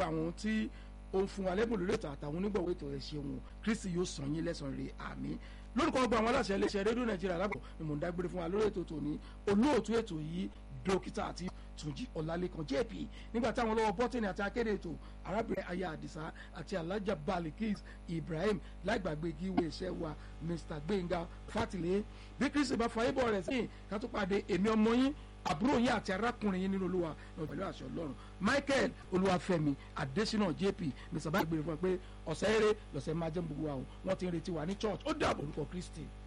gbogbo àwọn tí ó ń fún wa lẹ́bùn lórí ètò àtàwọn onígbọ̀wọ́ ètò ẹ̀ ṣeun kristi yóò sàn yín lẹ́sàn-án rẹ̀ àmín lórúkọ gbogbo àwọn aláṣẹ iléeṣẹ́ rédíò nàìjíríà lápò ni mò ń dágbére fún wa lórí ètò tòní olóòtú ètò yìí dókítà àti túnjí ọlálékan jp nígbà táwọn lọ́wọ́ bọ́tìnì àti akéde ètò arábìnrin aya àdìsá àti alájà balikis ibrahim láìgbàgbé gíwé iṣẹ́ wa mr gbẹ̀ngà fátìlẹ́ bí kristi bá fàyè bọ̀ rẹ̀ sí ká tó pàdé èmi ọmọ yín àbúrò yín àti arákùnrin yín nínú olúwa náà pẹ̀lú àṣẹ ọlọ́run michael olúwàfẹ́mi adésínà jp mr bá gbèrè fún wa pé ọ̀sẹ̀ eré lọ́sẹ̀ máa jẹ́ gbogbo àwọn wọ́n ti ń retí wa ní church ó dàbọ̀ orúkọ kristi.